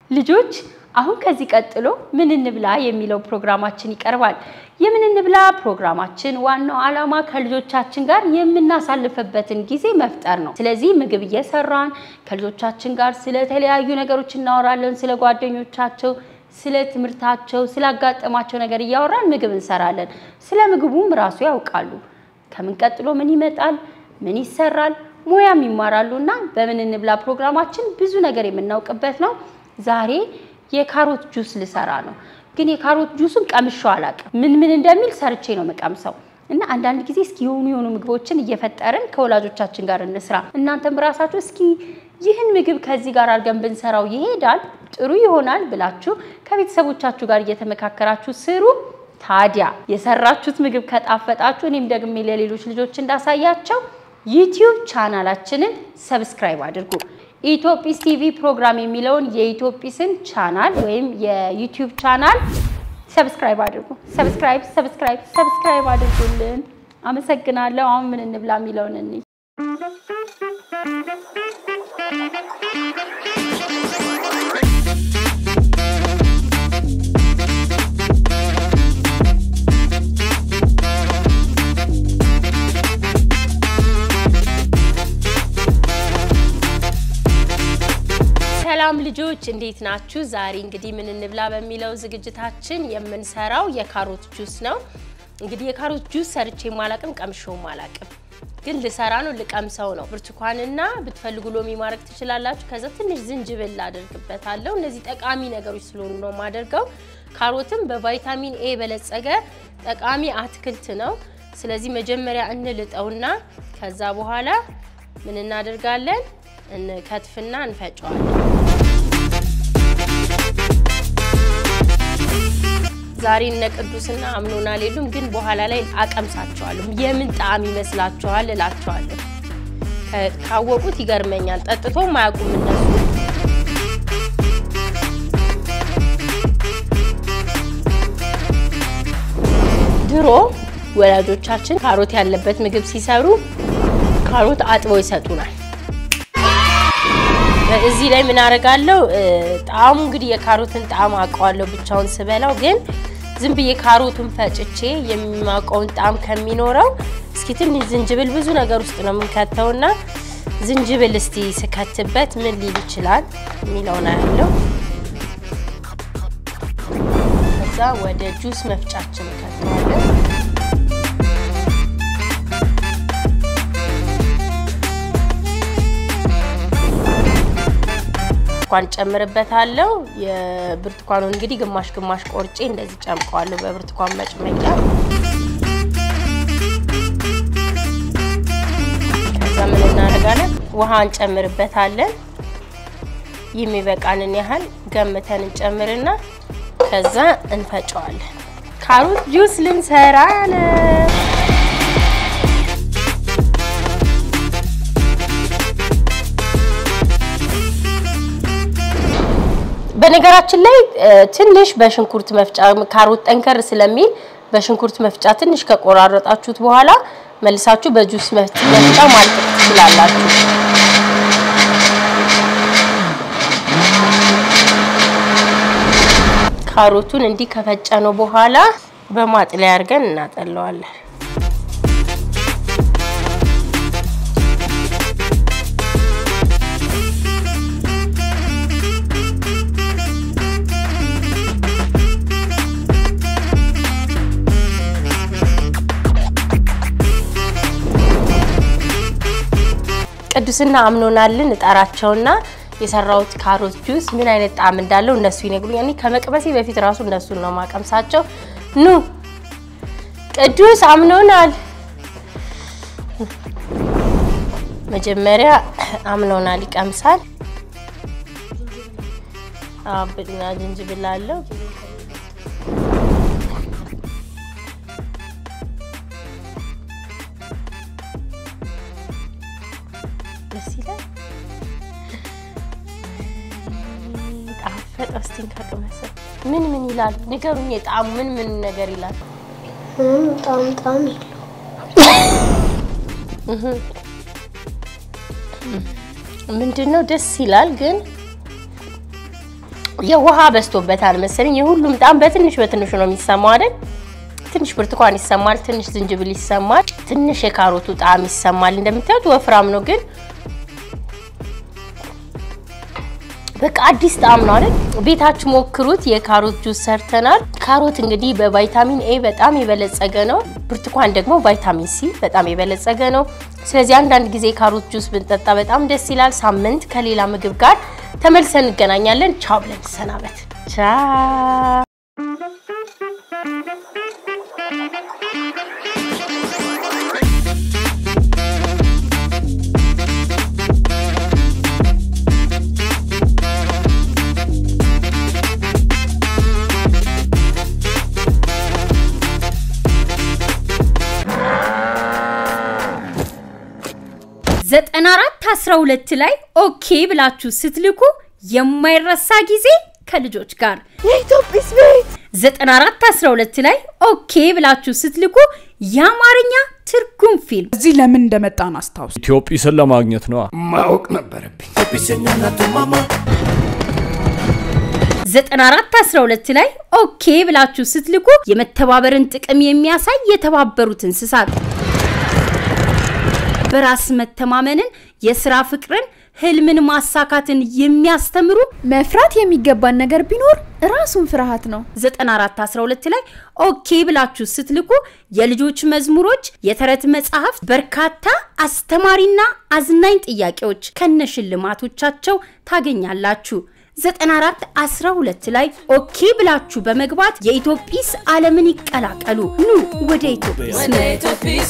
ልጆች አሁን ከዚህ ቀጥሎ ምን እንብላ የሚለው ፕሮግራማችን ይቀርባል። የምን እንብላ ፕሮግራማችን ዋናው ዓላማ ከልጆቻችን ጋር የምናሳልፍበትን ጊዜ መፍጠር ነው። ስለዚህ ምግብ እየሰራን ከልጆቻችን ጋር ስለተለያዩ ነገሮች እናወራለን። ስለ ጓደኞቻቸው፣ ስለ ትምህርታቸው፣ ስላጋጠማቸው ነገር እያወራን ምግብ እንሰራለን። ስለ ምግቡም ራሱ ያውቃሉ። ከምን ቀጥሎ ምን ይመጣል፣ ምን ይሰራል፣ ሙያም ይማራሉ እና በምን እንብላ ፕሮግራማችን ብዙ ነገር የምናውቅበት ነው። ዛሬ የካሮት ጁስ ልሰራ ነው። ግን የካሮት ጁሱን ቀምሼው አላውቅም። ምን ምን እንደሚል ሰርቼ ነው የምቀምሰው እና አንዳንድ ጊዜ እስኪ የሆኑ የሆኑ ምግቦችን እየፈጠርን ከወላጆቻችን ጋር እንስራ። እናንተም ራሳችሁ እስኪ ይህን ምግብ ከዚህ ጋር አድርገን ብንሰራው ይሄዳል፣ ጥሩ ይሆናል ብላችሁ ከቤተሰቦቻችሁ ጋር እየተመካከራችሁ ስሩ። ታዲያ የሰራችሁት ምግብ ከጣፈጣችሁ እኔም ደግሜ ለሌሎች ልጆች እንዳሳያቸው ዩቲዩብ ቻናላችንን ሰብስክራይብ አድርጉ። ኢትዮጲስ ቲቪ ፕሮግራም የሚለውን የኢትዮጲስን ቻናል ወይም የዩቲዩብ ቻናል ሰብስክራይብ አድርጉ። ሰብስክራይብ ሰብስክራይብ ሰብስክራይብ አድርጉልን። አመሰግናለሁ። አሁን ምን እንብላ የሚለውን እንይ። ሰላም ልጆች እንዴት ናችሁ? ዛሬ እንግዲህ ምን እንብላ በሚለው ዝግጅታችን የምንሰራው የካሮት ጁስ ነው። እንግዲህ የካሮት ጁስ ሰርቼ ማላቅም ቀምሼውም አላቅም፣ ግን ልሰራ ነው ልቀምሰው ነው። ብርቱካንና ብትፈልጉ ሎሚ ማድረግ ትችላላችሁ። ከዛ ትንሽ ዝንጅብል አደርግበታለሁ። እነዚህ ጠቃሚ ነገሮች ስለሆኑ ነው የማደርገው። ካሮትም በቫይታሚን ኤ የበለጸገ ጠቃሚ አትክልት ነው። ስለዚህ መጀመሪያ እንልጠውና ከዛ በኋላ ምን እናደርጋለን? እንከትፍና እንፈጨዋለን። ዛሬ እነ ቅዱስና አምኖናል የሉም፣ ግን በኋላ ላይ አቀምሳቸዋለሁ። የምን ጣዕም ይመስላችኋል እላቸዋለሁ። ካወቁት ይገርመኛል። ጠጥቶም አያውቁም እነሱ። ድሮ ወላጆቻችን ካሮት ያለበት ምግብ ሲሰሩ ካሮት አጥበው ይሰጡናል። እዚህ ላይ ምን አደርጋለሁ? ጣዕሙ እንግዲህ የካሮትን ጣዕም አውቀዋለሁ ብቻውን ስበላው፣ ግን ዝም ብዬ ካሮቱን ፈጭቼ የሚያውቀውን ጣዕም ከሚኖረው እስኪ ትንሽ ዝንጅብል ብዙ ነገር ውስጥ ነው የምንከተውና ዝንጅብል እስቲ ስከትበት ምን ሊል ይችላል የሚለውን ያለው ከዛ ወደ ጁስ መፍጫችን ከተዋለን። ብርቱካን ጨምርበታለሁ። የብርቱካኑን እንግዲህ ግማሽ ግማሽ ቆርጬ እንደዚህ ጨምቀዋለሁ በብርቱካን መጭመቂያ። ከዛ ምን እናደርጋለን? ውሃ እንጨምርበታለን። የሚበቃንን ያህል ገምተን እንጨምርና ከዛ እንፈጨዋለን። ካሮት ጁስ ልንሰራ ነው። በነገራችን ላይ ትንሽ በሽንኩርት መፍጫ ካሮት ጠንከር ስለሚል በሽንኩርት መፍጫ ትንሽ ከቆራረጣችሁት በኋላ መልሳችሁ በጁስ መፍጫ ማልቀቅ ትችላላችሁ። ካሮቱን እንዲህ ከፈጨ ነው በኋላ በማጥለያ አድርገን እናጠለዋለን። ቅዱስና አምኖናልን እጠራቸውና የሰራሁት ካሮት ጁስ ምን አይነት ጣዕም እንዳለው እነሱ ይነግሩኛል። እኔ ከመቅመሴ በፊት ራሱ እነሱን ነው ማቀምሳቸው። ኑ ቅዱስ አምኖናል። መጀመሪያ አምኖናል ይቀምሳል። አብና ዝንጅብል አለው። ደስ ይላል። ጣፈጠ። እስቲ ከቅመሰው ምን ምን ይላል ንገሩኝ። የጣዕሙ ምን ምን ነገር ይላል? ጣም ጣም ምንድን ነው ደስ ይላል፣ ግን የውሃ በዝቶበታል መሰለኝ። የሁሉም ጣም በትንሽ በትንሹ ነው የሚሰማው አይደል? ትንሽ ብርቱካን ይሰማል፣ ትንሽ ዝንጅብል ይሰማል፣ ትንሽ የካሮቱ ጣዕም ይሰማል። እንደምታዩት ወፍራም ነው ግን በቃ አዲስ ጣዕም ነው አይደል? ቤታችሁ ሞክሩት። የካሮት ጁስ ሰርተናል። ካሮት እንግዲህ በቫይታሚን ኤ በጣም የበለጸገ ነው። ብርቱካን ደግሞ ቫይታሚን ሲ በጣም የበለጸገ ነው። ስለዚህ አንዳንድ ጊዜ ካሮት ጁስ ብንጠጣ በጣም ደስ ይላል። ሳምንት ከሌላ ምግብ ጋር ተመልሰን እንገናኛለን። ቻው ብለን ሰናበት። ቻው ዘጠና አራት አስራ ሁለት ላይ ኦኬ ብላችሁ ስትልኩ የማይረሳ ጊዜ ከልጆች ጋር የኢትዮጵስ ቤት 94 12 ላይ ኦኬ ብላችሁ ስትልኩ የአማርኛ ትርጉም ፊልም እዚህ ለምን እንደመጣን አስታውስ። ኢትዮጵስን ለማግኘት ነዋ። ማወቅ ነበረብኝ። 94 12 ላይ ኦኬ ብላችሁ ስትልኩ የመተባበርን ጥቅም የሚያሳይ የተባበሩት እንስሳት በራስ መተማመንን፣ የስራ ፍቅርን፣ ህልምን ማሳካትን የሚያስተምሩ መፍራት የሚገባን ነገር ቢኖር ራሱን ፍርሃት ነው። 94 12 ላይ ኦኬ ብላችሁ ስትልኩ የልጆች መዝሙሮች፣ የተረት መጽሐፍት፣ በርካታ አስተማሪና አዝናኝ ጥያቄዎች ከነሽልማቶቻቸው ታገኛላችሁ። 94 12 ላይ ኦኬ ብላችሁ በመግባት የኢትዮጲስ ዓለምን ይቀላቀሉ። ኑ ወደ ኢትዮጲስ